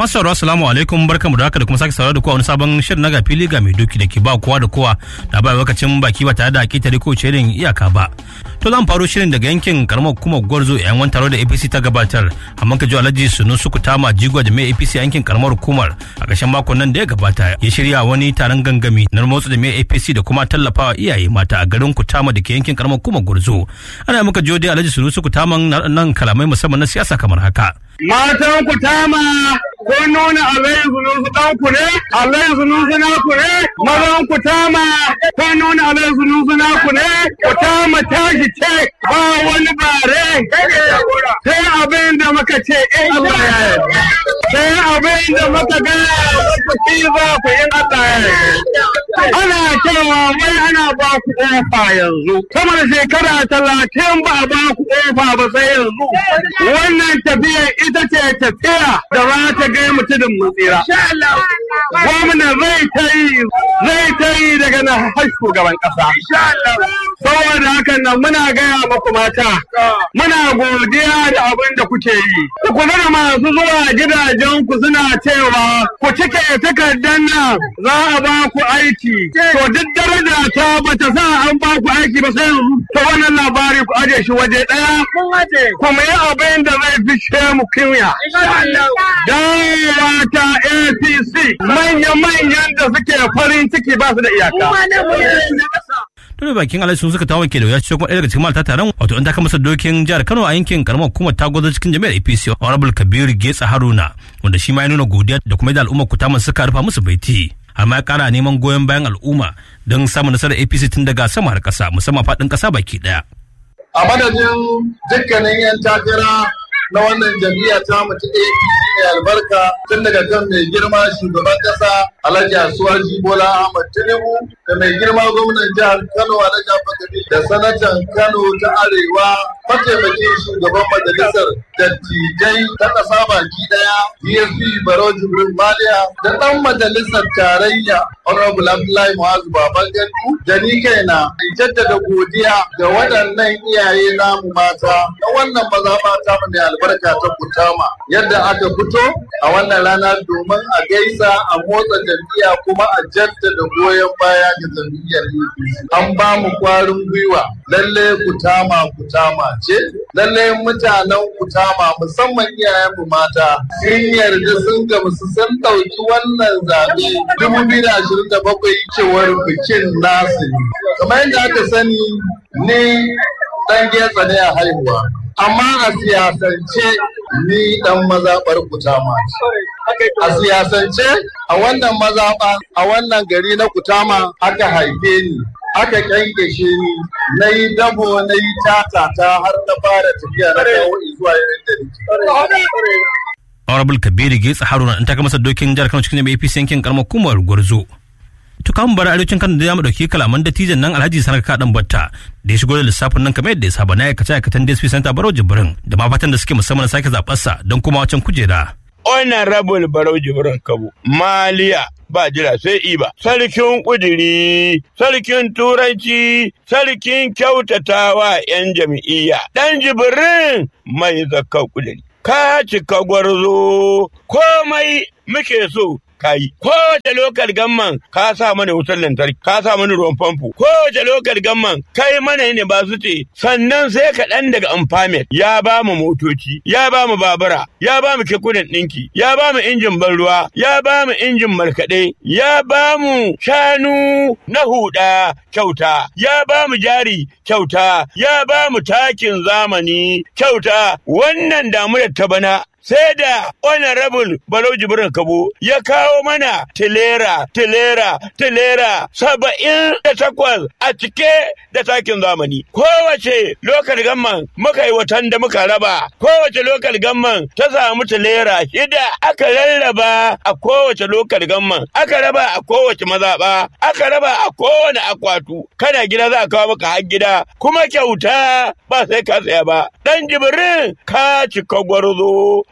Masu sauraro assalamu alaikum barkamu da haka da kuma sake sauraro da kowa wani sabon shirin na fili ga mai doki da ke ba kowa da kowa da ba lokacin baki ba tare da ƙetare ko shirin iyaka ba. To zan faro shirin daga yankin karamar hukumar Gwarzo yayin wani taro da APC ta gabatar amma ka ji Alhaji Sunu Suku Tama Jigo da mai APC yankin karamar hukumar a ƙarshen makon nan da ya gabata ya shirya wani taron gangami na motsa da mai APC da kuma tallafawa iyaye mata a garin Kutama da ke yankin karamar hukumar Gwarzo. Ana muka jiyo dai Alhaji Sunu Suku Tama nan kalamai musamman na siyasa kamar haka. Matan ku tama ko nuna alayin zunusu ɗan ku ne, alayin zunusu na ku ne, mazan ku tama ko nuna alayin zunusu na ku ne, ku tama tashi ce ba wani bare. Sai abin da muka ce in Allah ya yi. Sai abin da muka ga ku ci za ku in Allah ya yi. Ana cewa wai ana ba ku ƙofa yanzu. Sama da shekara talatin ba ba ku ƙofa ba sai yanzu. Wannan tafiyar ita ce tafiya da za ta gai mutumin mutsira. Gwamna zai ta yi zai ta yi daga na har shugaban ƙasa. Saboda hakan nan muna gaya muku mata, muna godiya da abin da kuke yi. Ku kula da masu zuwa gidajen ku suna cewa ku cike takardar nan za a ba ku aiki. To duk daraja ta bata sa an ba ku aiki ba sai yanzu. To wannan labari ku aje shi waje ɗaya. Kuma yi abin da zai fishe mu kunya. Dawowa ta APC manya-manyan da suke farin ciki ba su da iyaka. tun bakin alhaji sun suka tawo ke da wuya kuma ɗaya daga cikin malta taron wato an taka masa dokin jihar kano a yankin karamar hukumar ta gwazo cikin jami'ar apc honorable kabiru getsa haruna wanda shi ma ya nuna godiya da kuma da al'ummar kutaman suka rufa musu baiti har ma ya kara neman goyon bayan al'umma don samun nasarar apc tun daga sama har ƙasa musamman faɗin ƙasa baki ɗaya. a madadin dukkanin 'yan takara na wannan jam'iyya ta mutu APC mai albarka tun daga kan mai girma shugaban kasa Alhaji Asuwaji Bola Ahmad Tinubu da mai girma gwamnan jihar Kano Alhaji Abubakar da sanatan Kano ta Arewa mataimakin shugaban majalisar dattijai ta ƙasa baki daya DSP Baro Jibril Maliya da ɗan majalisar tarayya Honorable Abdullahi Mu'azu Baban Gandu da ni kaina in jaddada godiya ga waɗannan iyaye namu mata na wannan mazaɓa ta mu mai albarka ta Kutama yadda aka fito a wannan rana domin a gaisa a motsa jam'iyya kuma a jaddada goyon baya ga jam'iyyar APC. An ba mu kwarin gwiwa lalle Kutama Kutama ce lalle mutanen Kutama musamman iyayen mu mata sun yarda sun gamsu sun ɗauki wannan zaɓe dubu biyu da ashirin da bakwai cewar bikin nasu ne. Kamar yadda aka sani ni ɗan getsa ne a haihuwa. amma a siyasance ni dan mazaɓar kutama a siyasance a wannan mazaɓa a wannan gari na kutama aka haife ni aka kyankyashe ni na yi dabo na yi tatata har na fara tafiya na kawo zuwa yadda nake. Honorable Kabiru Getsa Haruna in ta masa dokin jihar Kano cikin APC yankin karamar hukumar Gwarzo. to kan bar arewacin kan da ya dauki kalaman dattijan nan alhaji sanar kaɗan batta da ya shigo da lissafin nan kamar yadda ya saba na aikace aikatan dsp center barau jibrin da ma fatan da suke musamman sake zaɓarsa don kuma wacan kujera. honorable barau jibrin kabo maliya ba jira sai iba sarkin kudiri sarkin turanci sarkin kyautatawa yan jam'iyya dan jibrin mai zakka kudiri ka cika gwarzo komai muke so kayi. Kowace lokal gamman ka sa mana wutar lantarki, ka sa mana ruwan famfo. Kowace lokal gamman kai mana ne ba su ce, sannan sai kaɗan daga amfamet ya ba mu motoci, ya ba mu babura, ya ba mu kekunan ɗinki, ya ba mu injin ban ruwa, ya ba mu injin markaɗe, ya ba mu shanu na huɗa kyauta, ya ba mu jari kyauta, ya ba mu takin zamani kyauta, wannan damuwar ta bana sai da honorable Balo Jibrin Kabo ya kawo mana tilera, tilera, tilera saba'in da takwas a cike da takin zamani. Kowace lokal gamman muka yi watan da muka raba, kowace lokal gamman ta samu tilera shida aka rarraba a kowace lokal gamman, aka raba a kowace mazaɓa, aka raba a kowane akwatu. Kana gida za a kawo maka har gida, kuma kyauta ba sai ka tsaya ba. Dan Jibrin ka cika gwarzo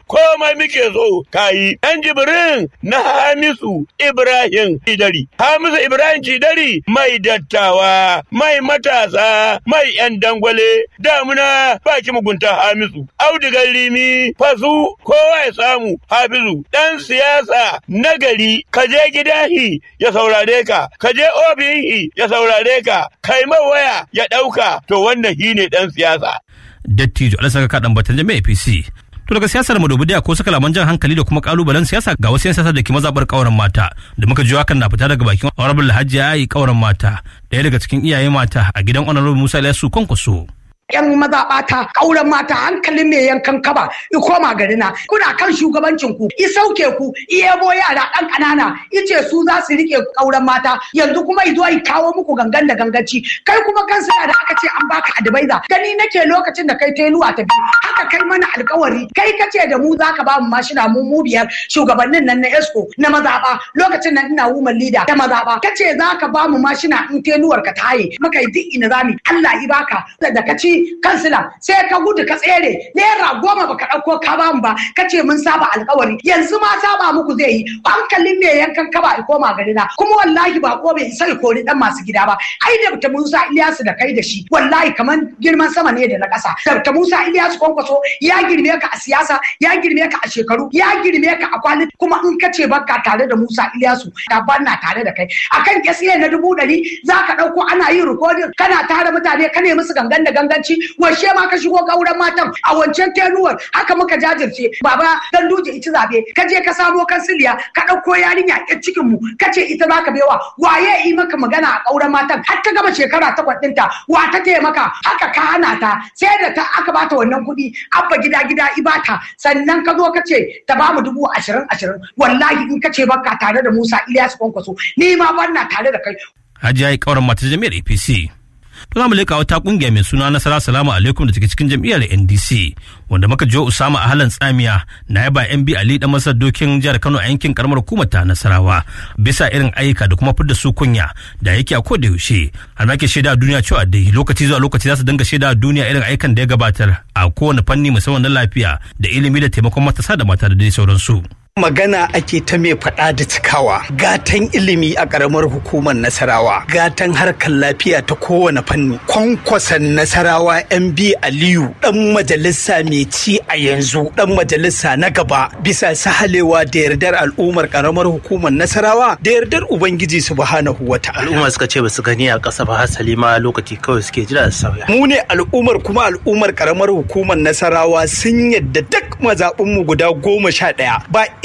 komai muke so kayi ɗan jibirin na hamisu ibrahim cidari hamisu ibrahim cidari mai dattawa mai matasa mai yan dangwale damuna baki mugunta hamisu audigar limi fasu kowa ya samu hafizu ɗan siyasa nagari ka je gidahi ya saurare ka ka je ofihi ya saurare ka kai waya ya ɗauka to wannan shi ne ɗan siyasa. Dattijo Alasaka kaɗan batan jami'a APC. To daga siyasar mu da ko saka laman jan hankali da kuma kalubalen siyasa ga wasu siyasa da ke mazabar kauran mata da muka ji hakan na fita daga bakin Honorable Hajji Ayi kauran mata ɗaya daga cikin iyaye mata a gidan Honorable Musa Ilyasu Kwankwaso. yan mazaɓata ƙauren mata hankalin mai yankan kaba i koma garina kuna kan shugabancin ku i sauke ku i yabo yara ɗan ƙanana ice su za su rike ƙauren mata yanzu kuma i zo i kawo muku gangan da ganganci kai kuma kansa da aka ce an baka adibaiza gani nake lokacin da kai teluwa ta biyu haka kai mana alkawari kai kace da mu zaka ba mu mashina mu mu biyar shugabannin nan na esco na mazaɓa lokacin nan ina woman leader ta mazaɓa kace zaka ba mu mashina in teluwar ka taye muka yi duk ina zami Allah i baka da ka ci kansila sai ka gudu ka tsere naira goma baka ɗauko ka ba mu ba ka ce mun saba alkawari yanzu ma saba muku zai yi hankalin ne yankan kaba i koma gari na kuma wallahi ba ko bai isa kori dan masu gida ba ai da ta Musa Ilyasu da kai da shi wallahi kaman girman sama ne da na ƙasa da Musa Ilyasu kwankwaso ya girme ka a siyasa ya girme ka a shekaru ya girme ka a kwalin kuma in ka ce baka tare da Musa Ilyasu ka banna tare da kai akan kesiye na dubu ɗari za ka ɗauko ana yin rikodin kana tare mutane ka nemi su gangan da gangan ci washe ma ka shigo gauran matan a wancan tenuwar haka muka jajirce baba dan duje ita zabe ka je ka samo kansiliya ka ɗauko yarinya a cikin mu ka ce ita zaka bewa waye yi maka magana a gauran matan har ta gama shekara takwas ɗinta wa ta taimaka haka ka hana ta sai da ta aka bata wannan kuɗi abba gida gida ibata sannan ka zo ka ce ta bamu dubu ashirin ashirin wallahi in ka ce baka tare da Musa Ilyasu Kwankwaso ni ma ban tare da kai. Hajiya yi kauran mata jami'ar APC. to za mu leka wata kungiya mai suna nasara salamu alaikum da take cikin jam'iyyar ndc wanda muka jiwa usama a halan tsamiya na yaba yan bi ali dan masar dokin jihar kano a yankin karamar hukumar ta nasarawa bisa irin ayyuka da kuma fidda su kunya da yake a koda yaushe har ma ke shaida duniya cewa dai lokaci zuwa lokaci za su dinga shaida duniya irin ayyukan da ya gabatar a kowane fanni musamman na lafiya da ilimi da taimakon matasa da mata da dai sauransu. magana ake ta mai faɗa da cikawa gatan ilimi a ƙaramar hukumar nasarawa gatan harkar lafiya ta kowane fanni kwankwasan nasarawa mb aliyu ɗan majalisa mai ci a yanzu ɗan majalisa na gaba bisa sahalewa da yardar al'ummar ƙaramar hukumar nasarawa da yardar ubangiji subhanahu wa ta'ala al'umma suka ce ba su gani a ƙasa ba hasali ma lokaci kawai suke jira su sauya mu ne al'ummar kuma al'ummar ƙaramar hukumar nasarawa sun yadda duk mazaɓinmu guda goma sha ɗaya ba